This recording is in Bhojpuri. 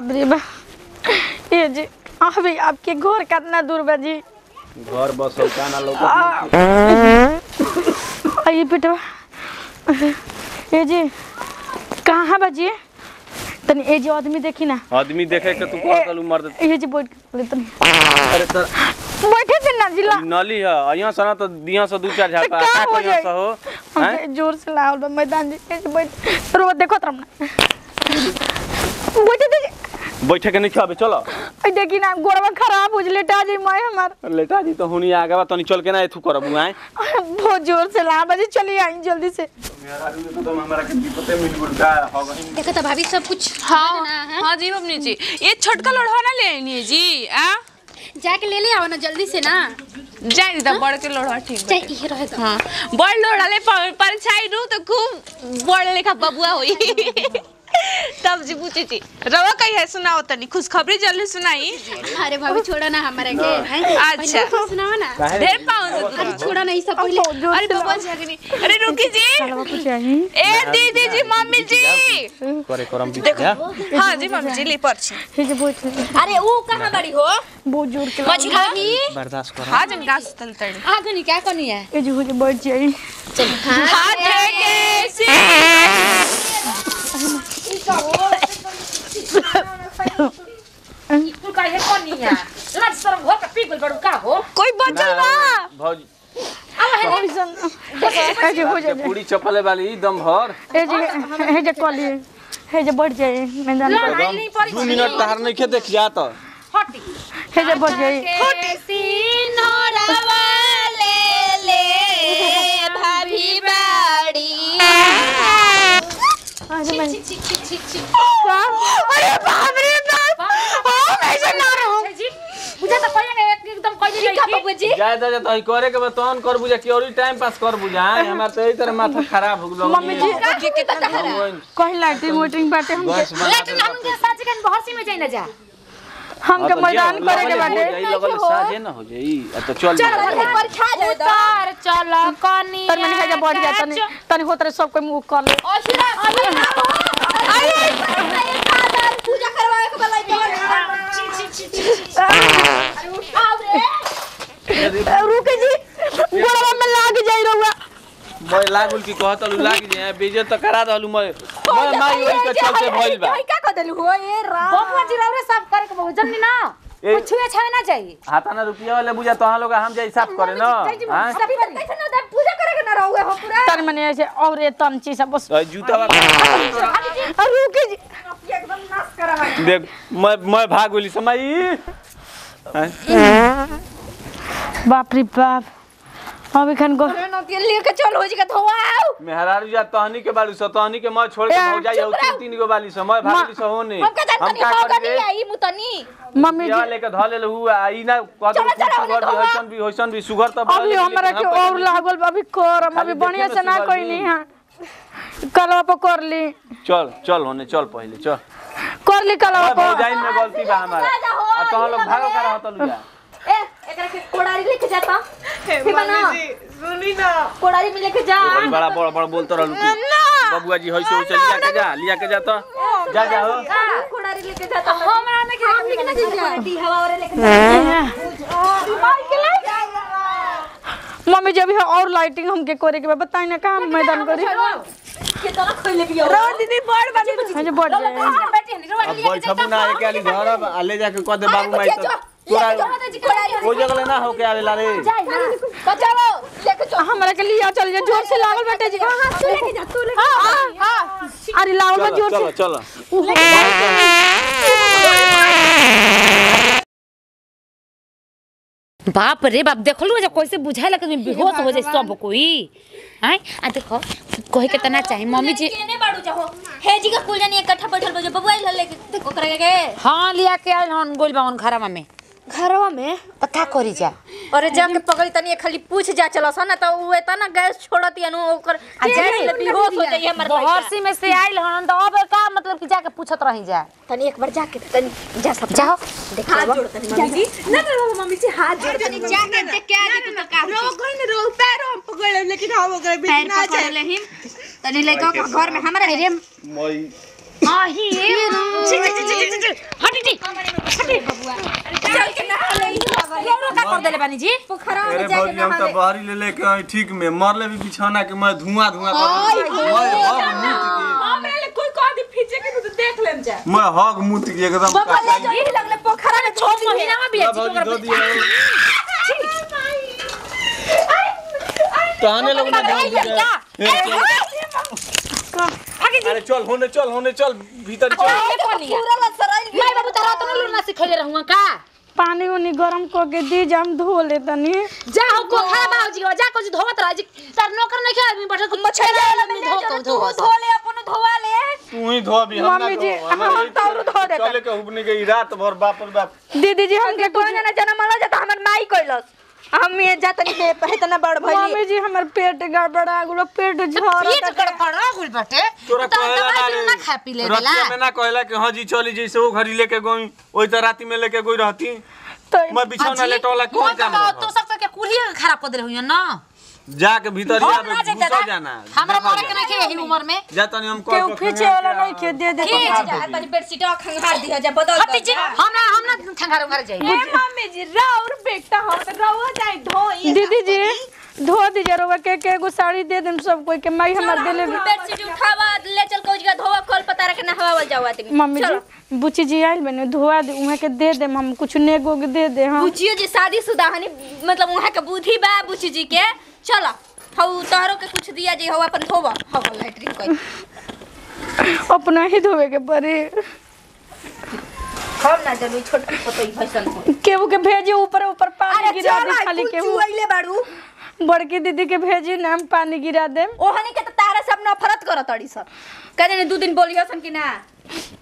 बाप रे बा ये जी अभी आपके घर कितना दूर बा जी घर बसल का ना लोग आइए बेटा ये जी कहाँ बा जी तनी ए जी आदमी देखी ना आदमी देखे के तू कह कलू मर्द ये जी बैठ के बोले तनी अरे तर बैठे थे ना जिला नली है यहाँ से ना तो दिया से दू चार झापा का का हो को यहाँ जाए? से हो हैं हमके जोर से लावल बा मैदान जी ए जी बैठ रो देखो तरम ना बैठे थे जी। बैठे के नहीं खाबे चलो ए देखी ना गोड़वा खराब हो लेटा जी मैं हमार लेटा जी तो हुनी आगे बा तनी चल के ना एथु करब आए बहुत जोर से ला बजे चली आई जल्दी से तो हमरा के विपते मिल गुल का हो गहिन देखो तो भाभी सब कुछ हाँ ना, हाँ? हाँ जी मम्मी जी ये छोटका लोढ़ा ना ले आइए जी आ जाके ले ले आओ ना जल्दी से ना जाए दीदा बड़ के लोढ़ा ठीक चाहे बाटे। ये रहे तो हाँ बड़ लोढ़ा ले प- परीक्षाई रू तो खूब बड़ लेखा बबुआ होई तब जी पूछी थी रवा कही है सुनाओ तनी खुशखबरी जल्दी सुनाई अरे भाभी छोड़ो ना हमारे के हैं? अच्छा। पहले सुनाओ ना ढेर पाऊँ से अरे दूर। छोड़ो ना ये सब पहले अरे बबुआ झगनी अरे रुकी जी चलवा कुछ आई ए दीदी जी मम्मी जी करे करम भी देखो हाँ जी मम्मी जी ली पर्ची हे जे बैठ अरे वो कहाँ बड़ी हो बहुत जोर के मछली खानी बर्दाश्त कर हाँ जन गाछ तल तड़ी आगे नहीं क्या करनी है ए जे हो जे बैठ जाई हाथ के सी तू काहे कोनी है लाज शरम घर पे पी गइल बड़ू का हो कोई बचल बा भौजी ऐसन ए जे हो के जाए पूरी चपले वाली दम भर ए जे हे जे कली हे जे बैठ जाए मैदान पर दम दू मिनट तहार नहीं खे देख जा तो हटी हे जे बैठ जाए सिनोरवा ले ले भाभी बाड़ी आज मैं छिक छिक छिक छिक अरे बाप रे बाप हम ऐसे ना रहो जी बुझा तो कहिए एक एकदम कहि ठीक है जाई बबुआ जी जाए दे तो करे के बतौन कर बुझा कि और टाइम पास कर बुझा हमार तो यही तरह माथा खराब हो गलो मम्मी जी कहीं लाइटिंग वाइटिंग बाटे हम बस लेकिन हम के साथ के बहसी में जाई ना जा हमके मैदान करे के बाटे लगल साजे ना हो जाई आ तो चल जा परीक्षा जाए तो उतार चल कनी तन मैंने कहा बैठ जा तनी तनी होत रहे सब कोई मुंह कर ले पूजा करवाए के बलाई रुके जी गोड़वा में लाग जाई रहुआ मैं लागुल की कहत लू लाग जे बेजे तो करा दलू मैं मैं माई वही के चलते भइल बा का कर देलु हो ये राम बबुआ जी रौरे सब करे के बहु जल्दी ना ए- कुछ छुए छावे ना चाहिए हाथाना रुपया वाले बुझा तो हम लोग हम जाई साफ करे ना हां सब कैसे ना दे पूजा करे के ना रहुए हो पूरा तन मैंने ऐसे और ये तमची सब बस जूता बा रुके जी एकदम नाश करवा देख मैं मैं भाग गेली समय बाप रे बाप अभी खान को नौकरी लेके चल हो जी का धोआओ मेहरारू जा तहनी के बालू स तहनी के मैं छोड़ के ए, हो जाई और तीन तीन गो बाली स मैं भागली स होने हम का जानता नहीं का होगा करी नहीं रे आई मुतनी मम्मी या जी लेके ध ले हुआ ई ना कदम चलो, चलो, सुगर भी धोआ। होइसन भी होइसन भी सुगर तो अभी हमरा के और लागल बा, अभी कर हम खाली अभी बढ़िया देखे से में ना सुबह कोई जी। नहीं हां कलवा पर कर ली चल चल होने चल पहले चल कर ली कलवा मैं पर भौजाइन में गलती बा हमारा आ तो लोग भागो करा होता लुजा ए एकरा के कोड़ारी लेके जाता हे बना सुनी ना कोड़ारी में लेके जा बड़ी बड़ा बड़ा बड़ा बोलतो रहलू तू बबुआ जी होइसे होइसे लिया के जा लिया के जा तो जा जा हो कोड़ारी लेके जाता हमरा में के लेके ना जा दी हवा और लेके जा मम्मी जी अभी और लाइटिंग हमके करे के बा बताई ना कहां मैदान करी के तो खोले भी हो दीदी बड़ बड़ी मुझे बढ़ जाए बेटी हनी रोवा अब बैठबू ना एक आली घर अब आ ले जाके कह दे बाबू माई तो तोरा ओ जगह ना हो के आवेला रे तो चलो लेके चलो हमरा के लिया चल जा जोर से लागल बेटे जी हां तू लेके जा तू लेके जा हां अरे लागल बा चलो जोर चलो से चलो बाप रे बाप देखलू जब कैसे बुझाए लगे बेहोश हो जाए सब कोई हैं आ देखो कहे के तना चाहे मम्मी जी केने बाड़ू जाहो हे जी का कुल जानी इकट्ठा बैठल बजे बबुआ ले लेके देखो करे के हाँ लिया के आयल हन गोल बावन घरवा में घरवा में पता करी जा अरे जाके पकड़ी तनी खाली पूछ जा चलो सा ना तो उ एता ना गैस छोड़ती अनु ओकर आ जाए ले बेहोश हो जाई हमर लड़का बहरसी में से आयल हन तो अब का मतलब कि जाके पूछत रही जा तनी एक बार जाके तनी जा सब जाओ देख हाथ जोड़ तनी मम्मी जी ना ना मम्मी जी हाथ जोड़ तनी जाके देख के आ जी तो का रो कोई न रो पैर हम पकड़ ले लेकिन हम ओकर बीच ना जाए ले हिम तनी लइका के घर में हमरा रे मई आही छी छी छी छी छी कर देले बानी जी पोखरा अरे में जाके भौजी हम नहा तो ले बाहरी ले लेके आई ठीक में मरले भी बिछौना के मैं धुआं धुआं कर मैं हग मुत के हमरा ले कोई कह दी फीचे के तो देख लेम जा मैं हग मुत के एकदम बाबा ले जो ही लगले पोखरा में छोड़ दी महीना में भी ला अच्छी भौजी ओकरा दो दिए कहने लोग ना ध्यान दिए अरे चल होने चल होने चल भीतर चल पूरा ला सराइल मैं बाबू तारा तो लूर ना सिखैले रहूंगा का पानी उनी गरम क के दी जाम धो ले तनी जा हो को खा बाबूजी के जा कुछ धोवत रह जी तार नौकर नहीं खेल आदमी बैठल कुछ मछली आदमी धो को धो धो ले अपन धोवा ले तू ही धो भी हम ना मम्मी जी, धो हमें हम यही तो और धो देता। चले के हुबने के रात भर बाप रे बाप दीदी जी हमके हमके कोई ना जन्म वाला जाता हमर माई कइलस हम ये जातनी पे पहतना बड़ भइली मम्मी जी हमर पेट गड़बड़ा गेलो पेट पेट झरत गड़बड़ा गुल बाटे तोरा तो कहेला दवाई ना बिना रे ना खा पी ले देला रतिया में ना कहेला कि हाँ जी चली जैसे वो घड़ी लेके गई ओई तो राती में लेके गई रहती तो मैं बिछौना लेटोला कौन काम तो रहा? सब सबके कुलिए खराब कर दे हुई ना जाके भीतर हम जाके ना घुसा जाता जाना हमरा देखा मरे के जाना। नहीं यही उम्र में जा तनी हम केहू कॉल खींचे वाला नहीं खे दे दे खींच जा तनी बेडशीट खंगार दिया जा बदल हटी जी हमरा हम ना ठंगार उंगार जाई ए मम्मी जी राउर बेटा हो तो रहुआ जाए धोई दीदी जी धो दीजिए रोवा के के एगो साड़ी दे देम सब कोई के माई हमर देले बेडशीट उठावा ले चल कोई जगह धोवा कल पता रखे नहावा जावा तनी मम्मी जी बुची जी आइल बने धोआ दे उहाँ के दे देम हम कुछ नेगो के दे दे हम बुचियो जी शादीशुदा हनी मतलब वहाँ के बुद्धि बा बुची जी के चलो हऊ तोहरो के कुछ दिया जी हऊ अपन धोवा हऊ लैट्रिन कोई अपना ही धोवे के पड़ी हम ना जरूर छोटा पतई भैसन को केहू के भेजी ऊपर ऊपर पानी अरे गिरा चल दे खाली केहू चुआइले बाड़ू बड़की दीदी के भेजी नाम पानी गिरा देम ओहनी के तो तारा सब नफरत करत अड़ी सर कहते दू दिन बोलियो सन कि ना